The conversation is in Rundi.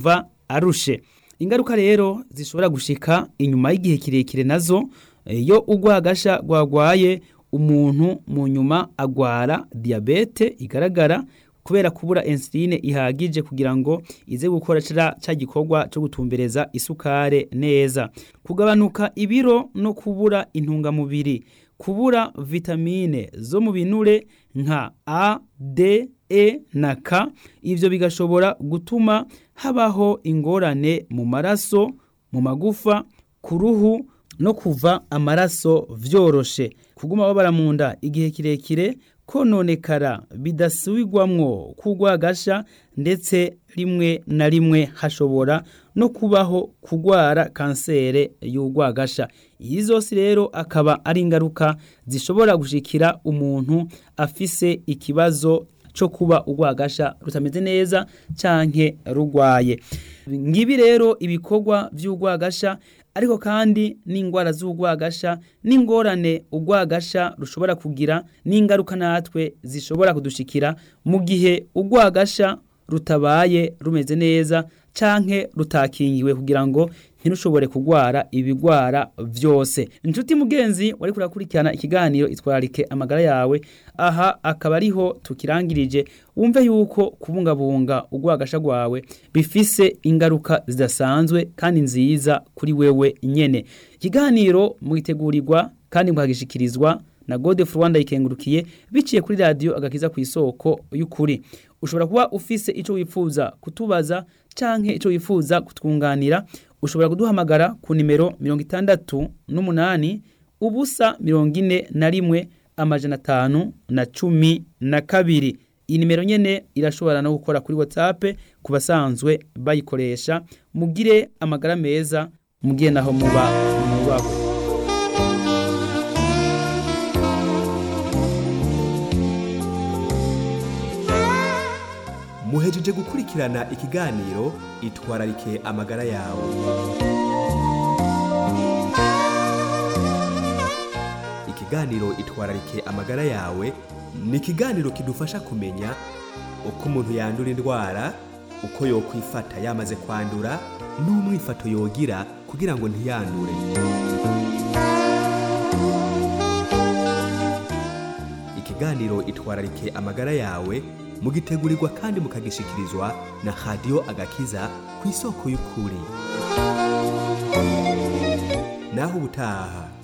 yumva arushe ingaruka rero zishobora gushika inyuma y'igihe kirekire nazo iyo urwagasha rwagwaye umuntu mu nyuma agwara diyabete igaragara kubera kubura insuline ihagije kugira ngo ize gukora ca gikorwa cyo gutumbereza isukare neza kugabanuka ibiro no kubura intungamubiri kubura vitamine zo mu binure nka A, D, E na K ivyo bigashobora gutuma habaho ingorane mu maraso mu magufa ku ruhu no kuva amaraso vyoroshe kuguma babara mu nda igihe kirekire kononekara bidasubirwamwo kugwagasha ndetse rimwe na rimwe hashobora no kubaho kugwara kansere y'urwagasha iyi zose rero akaba ari ingaruka zishobora gushikira umuntu afise ikibazo cyo kuba urwagasha rutameze neza canke rugwaye ngibi rero ibikorwa vy'urwagasha ariko kandi n'indwara z'urwagasha n'ingorane urwagasha rushobora kugira n'ingaruka natwe zishobora kudushikira mu gihe urwagasha rutabaye rumeze neza canke rutakingiwe kugira ngo ntirushobore kugwara ibigwara vyose inshuti mugenzi wari kurakurikirana ikiganiro itwararike amagara yawe aha akaba ariho tukirangirije wumve yuko kubungabunga urwagasha rwawe bifise ingaruka zidasanzwe kandi nziza kuri wewe nyene ikiganiro mwitegurirwa kandi mukagishikirizwa na Godefroid Rwanda ikengurukiye biciye kuri radio agakiza ku isoko y'ukuri ushobora kuba ufise ico wifuza kutubaza canke ico wifuza kutwunganira ushobora kuduhamagara ku nimero 68 ubusa 41 amajana 5 na cumi na kabiri iyi nimero nyene irashobora no gukora kuri WhatsApp ku basanzwe bayikoresha mugire amagara meza mugiye naho muba mubaho muhejeje gukurikirana ikiganiro itwararike amagara yawe ikiganiro itwararike amagara yawe ni ikiganiro kidufasha kumenya uko umuntu yandura indwara uko yokwifata yamaze kwandura n'umwifato yogira kugira ngo ntiyandure ikiganiro itwararike amagara yawe mugitegurirwa kandi mukagishikirizwa na radiyo agakiza ku isoko y'ukuri naho ubutaha